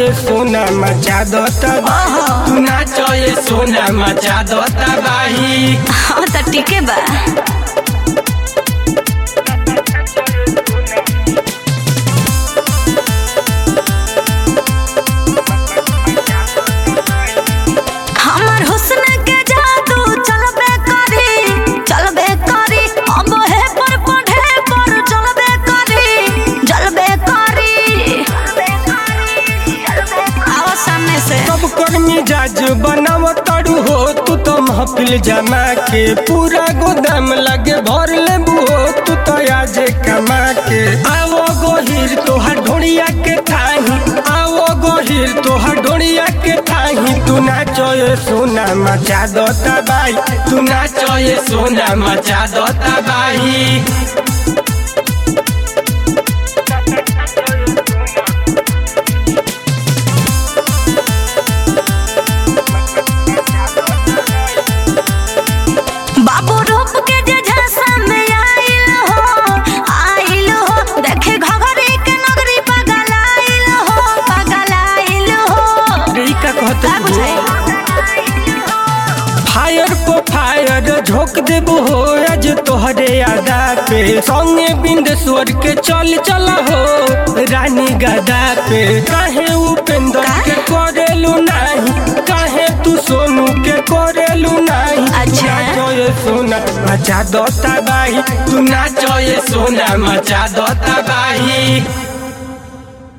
ये सोना मचा दो तबाही तू नाचो ये सोना मचा दो तबाही हाँ तो ठीके बा हमर हुस्न के जादू चलबे करी चलबे करी अब हे पर पढ़े पर चलबे करी जलबे करी आओ सामने से सब कर मिजाज बनाव तड़ू हो तू तो महफिल जमा के पूरा गोदाम लगे भर ले हो तू तो आज कमा के आवो गोहिर तोहर ढोड़िया के थाही आवो गोहिर तोहर ढोड़िया के थाही तू नाचो ये सोना मचा दो तबाही तू नाचो ये सोना मचा दो तबाही बाबू रूप के जे झांसा में आइल हो आइल हो देखे घघरी के नगरी पगल आइल हो पगल आइल हो रे का कहत का हो? बुझाई फायर को फायर झोंक देबो हो आज तोहरे आदा पे संगे बिंदेश्वर के चल चला हो रानी गदा पे काहे उपेंद्र का? के करेलू नाही काहे तू सोनू के करेलू नाही अच्छा। नाचो ये सोना मचा दो तबाही तू नाचो ये सोना मचा दो तबाही